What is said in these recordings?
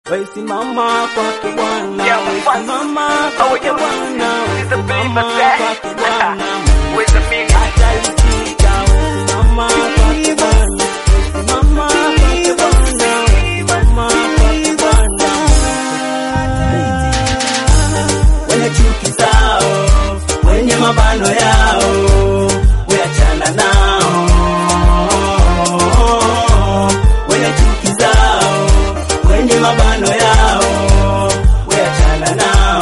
Wesimama kwake Bwana, Yeah, wesimama Oh, kwake yeah. Bwana, It's a wesimama believer kwake Bwana. With the meaning. Ataitika, wesimama kwake Bwana, wesimama kwake Bwana, wesimama kwake Bwana. Wenye chuki zao, wenye mabano yao, weachana nao. Wenye chuki zao, wenye mabano yao, weachana nao.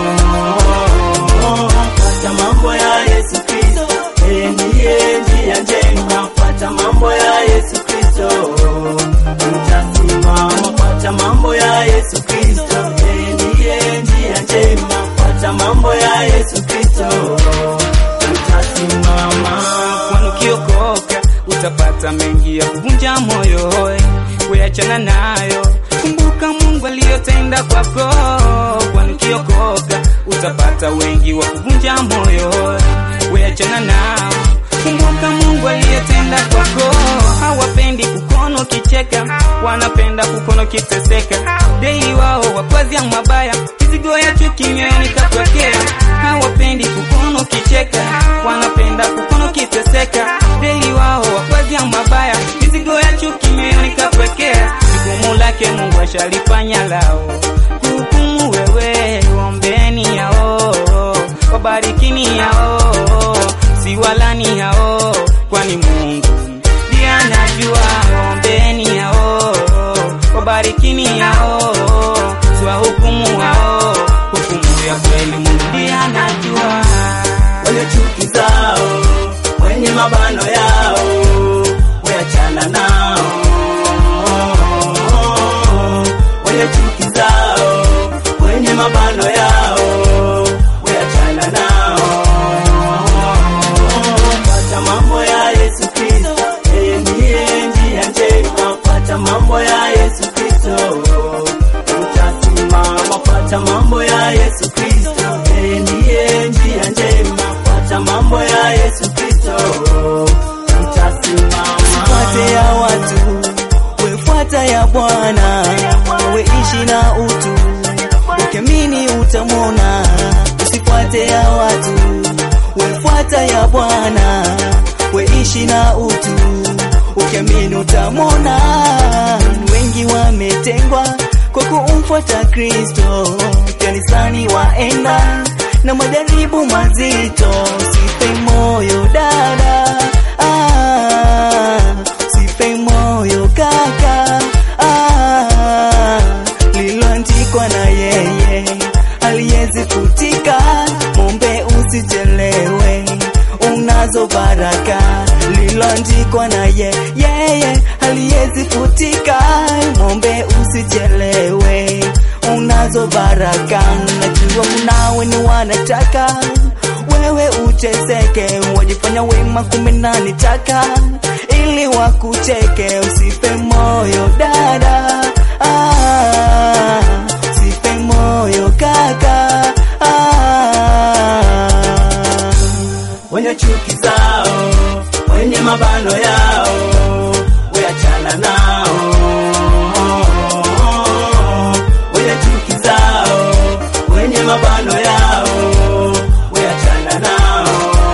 Fuata mambo ya Yesu Kristo, yeye ndiye njia njema. Fuata mambo ya Yesu Kristo, utasimama. Fuata mambo ya Yesu Kristo, yeye ndiye njia njema. Fuata mambo ya Yesu Kristo, utasimama. kwani ukiokoka utapata mengi ya kuvunja moyo we weachana nayo kumbuka mungu aliyotenda kwako kwani ukiokoka utapata wengi wa kuvunja moyo we weachana nao kumbuka mungu aliyotenda kwako hawapendi kukono kicheka wanapenda kukono kiteseka dei wao wakwazia mabaya mizigo ya chuki mioyoni katwekea hawapendi kukono kicheka wanapenda kukono kiteseka dei wao wakwazia mabaya mizigo ya chuki mioyoni katwekea jukumu lake mungu ashalifanya lao hukumu wewe ombeni yao wabarikini yao siwalani yao kwani mungu ndiye anajua ombeni yao wabarikini yao siwa hukumu hao hukumu ya kweli mungu ndiye anajua wenye chuki zao, wenye mabano yao, weachana nao. Wenye chuki zao, wenye mabano yao, weachana nao. Fuata mambo ya Yesu Kristo, yeye ndiye njia njema. Fuata mambo ya Yesu Kristo, utasimama. Fuata mambo ya Yesu Kristo, yeye ndiye njia njema. Fuata mambo ya Yesu Kristo, utasimama. Fuate ya watu, wefuata ya Bwana, weishi na utu, ukiamini utamwona. Usifuate ya watu, wefuata ya Bwana, weishi na utu, ukiamini utamwona. Wengi wametengwa kwa kumfuata Kristo, kanisani waenda na majaribu mazito. Sife moyo dada, ah, sife moyo kaka, ah, lililoandikwa na yeye aliyezi futika. Mombe usichelewe, unazo baraka, lililoandikwa na ye yeye aliyezi futika. Mombe usichelewe, unazo baraka. Najua kunawe ni wanataka wewe uteseke, wajifanya wema kumbe nani taka ili wakucheke. Usife moyo dada, ah, usife moyo kaka, ah. wenye chuki zao, wenye mabano yao, weachana nao. Wenye chuki zao, wenye mabano yao, weachana nao.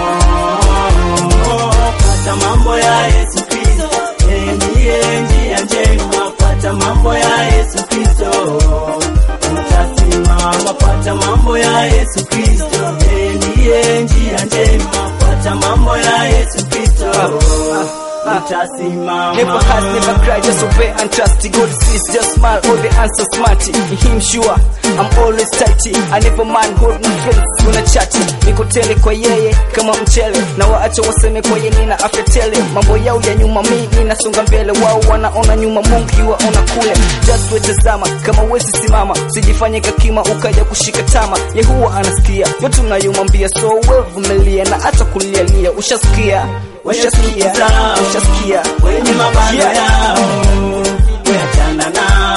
Fuata mambo ya Yesu Kristo, yeye ndiye njia njema. Fuata mambo ya Yesu Kristo, utasimama. Fuata mambo ya Yesu Kristo, yeye ndiye njia njema. Fuata mambo ya Yesu Kristo, utasimama. Never has, never cried, just obey and trust. God sees, just smile, all the answers smarty. In him sure, I'm always tighty. I never mind, hold my friends, una chati. Niko tele kwa yeye, kama mchele. Na waacha waseme kwa yeye nina afya tele. Mambo yao ya nyuma, mi ninasonga mbele. Wao wanaona nyuma, Mungu yuwaona kule. Just wetazama, kama wezi simama. Sijifanye kakima, ukaja kushika tama. Yehuwa anasikia, yote unayomwambia. So wewe vumilia, na hata kulialia. Ushasikia, wenye chuki ushasikia, zao, ushasikia. wenye mabano Yeah. yao, weachana nao.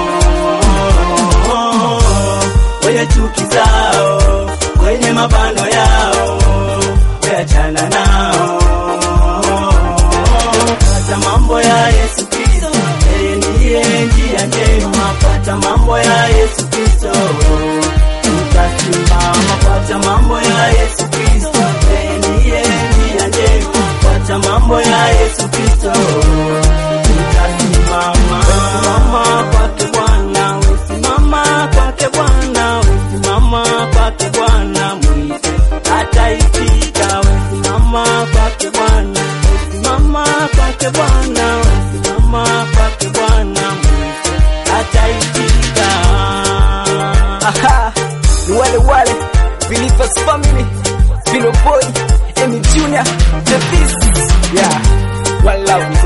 Wenye chuki zao, wenye mabano yao, weachana nao. Fuata mambo ya Yesu Kristo, yeye ndiye njia njema. Fuata mambo ya Yesu Kristo. Utasimama, fuata mambo ya Yesu Kristo. Yeye ndiye njia njema, fuata mambo ya Yesu Kristo. Utasimama, simama kwake Bwana, usimama kwake Bwana, usimama kwake Bwana, mwite ataitika. Usimama kwake Bwana, usimama kwake Bwana, usimama kwake Bwana, mwite ataitika. Aha, ni wale wale Believers Family, Pino Boy, Emi Junior, The Beast, yeah, one love.